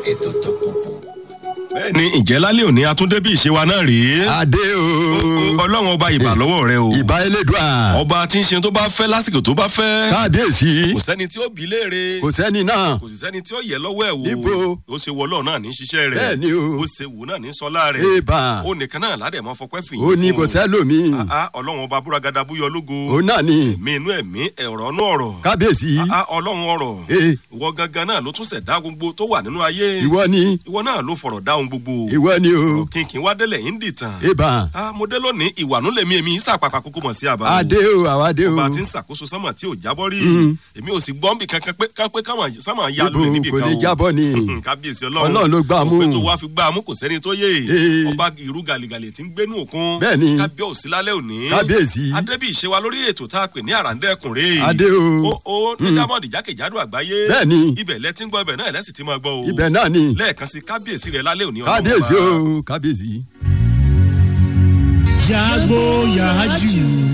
ètò tó kún fún. bẹ́ẹ̀ ni ìjẹ́ lálẹ́ òní atúndé bí ìṣe wa náà rèé. adé o. ọlọ́run ọba ìbà lọ́wọ́ rẹ o. ìbá elédùà. ọba tí ń ṣe tó bá fẹ́ lásìkò tó bá fẹ́. kábíyèsí. kò sẹ́ni tí ó bí léèrè. kò sẹ́ni náà. kò sì sẹ́ni tí ó yẹ lọ́wọ́ ẹ̀ wò. Níbo? ó ṣe wọ ọlọ́run náà ní ṣiṣẹ́ rẹ̀. Bẹ́ẹ̀ ni o. ó ṣe wò náà ní sọlá rẹ̀. Ébà. ó nìkan náà ládẹ̀ mọ́ fọpẹ́ fìyìn ó ní kò sẹ́lòmí. Ah, ah, ọlọ́run ọba búragada búyọ lógo. ó náà ni. ẹ̀mí inú ẹ̀mí ẹ̀rọ̀ inú ọ̀rọ̀. kábíyèsí. Ah, ah, ọlọ́run ọ̀rọ̀. Ee. ìwọ gangan náà ló tún ṣẹ̀dá gbogbo tó wà nínú ayé. ìwọ ni. ìwọ náà ló fọ̀rọ̀ dá ohun gbogbo. ìwọ ni o. kínkín wá délẹ̀ yín dìtàn. ébà. Ah, mo dé lónìí ìwànú lèmi èmi yín sàpàpà kókó mọ̀ sí àbá. adé o àwa dé o. ọba tí ń ṣàkóso sánmà tí ò jábọ́ rí. Mm. èmi ò sì gbọ́n bì kankan pé kán pé káwọn sánmà ya Ibo lórí níbì kò kan lè o. jábọ́ ni. kábíyèsí ọlọ́run Ọlọ́run ló gbá a mú. òpin tó wá fi gbá a mú kò sẹ́ni tó yé. Ee. ọba irú gàlìgàlì tí ń gbénú òkun. Bẹ́ẹ̀ ni. kábíyèsí lálẹ́ òní. Kábíyèsí. adébí ìṣe wa lórí ètò tá a pè ní àràǹdẹ́kùnrin. Adé o. ó ó ní dámọ̀dì jákèjádò àgbáyé. Bẹ́ẹ̀ ni. ibẹ̀ lẹ ti ń gbọ́ ibẹ̀ náà lẹ́sìn ti máa gbọ́ o. ibẹ̀ náà ni. lẹ́ẹ̀kan sí kábíyèsí rẹ̀ lálẹ́ òní. ọlọ́run kábíyèsí ọba. o kábíyèsí. yàgbó yàájú